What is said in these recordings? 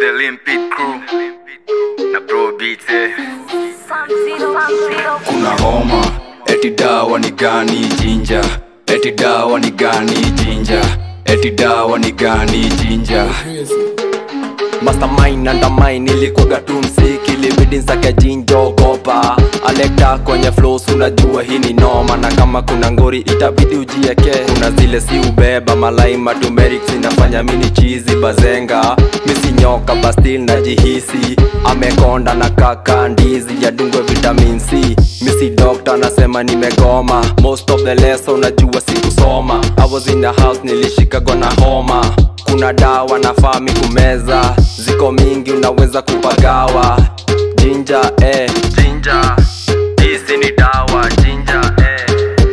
the Limpid crew na Pro Beats eh. kuna homa eti dawa ni gani jinja eti dawa ni gani jinja eti dawa ni gani jinja mastermind undermine ilikuwaga tu msiki libidi nsake jinjo kopa alekta kwenye flows unajua hii ni noma na kama kuna ngori itabidi ujieke kuna zile si ubeba malaima tumeric zinafanya mini chizi bazenga misi nyoka bastil najihisi amekonda na kaka ndizi yadungwe vitamin c misi dokta nasema nimegoma most of the lesson unajua sikusoma i was in the house nilishikagwa na homa kuna dawa nafami kumeza ziko mingi unaweza kupagawa jinja eh. jinja hizi ni dawa jinja eh.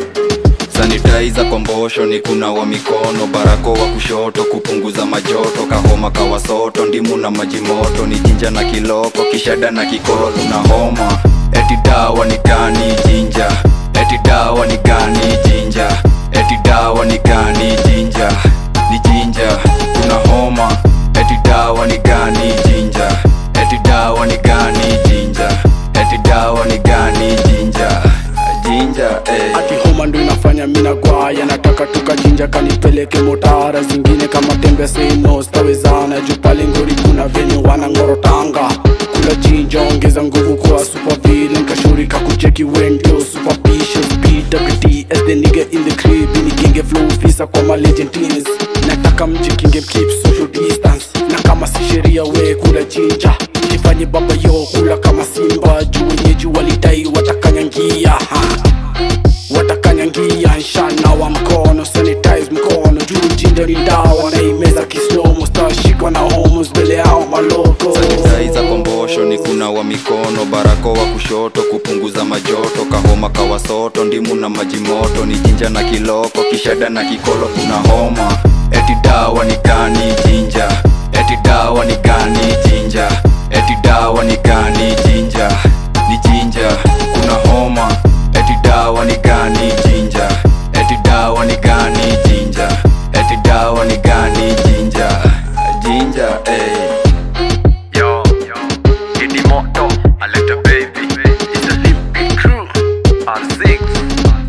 sanitaiza kombosho ni kunawa mikono barako wa kushoto kupunguza majoto kahoma kawasoto ndimu na maji moto ni jinja na kiloko kishada na kikoro kuna homa eti dawa ni gani jinja eti dawa ni gani jinja eti dawa ni gani jinja ni jinja kuna homa eti dawa ni gani jinja eti dawa ni gani jinja eti dawa ni gani jinja jinja eh. ati homa ndo inafanya mina gwaya nataka tukajinja kanipeleke motara zingine kama tembe seno stawezana juu pale ngori kuna venye wanangorotanga kula jinja ongeza nguvu kwa supervile nkashurika kucheki wendio superficial bwt as the nigga in the crib inigenge flow visa kwa ma legend teams nataka mjikinge keep social distance na kama si sheria we kula jinja jifanye baba yo kula kama simba juu wenyeji walidai watakanyangia ha watakanyangia nshana wa mkono sanitize mkono juu jinja ni dawa na imeza kislomo stashikwa na homos mbele yao maloko sanitaiza kombosho ni kunawa mikono barako wa kushoto kupunguza majoto kahoma kawasoto ndimu na maji moto ni jinja na kiloko kishada na kikolo kuna homa eti dawa ni gani jinja eti dawa ni gani jinja eti dawa ni gani jinja ni jinja kuna homa eti dawa ni gani jinja eti dawa ni gani jinja eti dawa ni gani jinja jinja eh. Yo, Didi Moto, I let the baby. It's a Limpid crew. R6.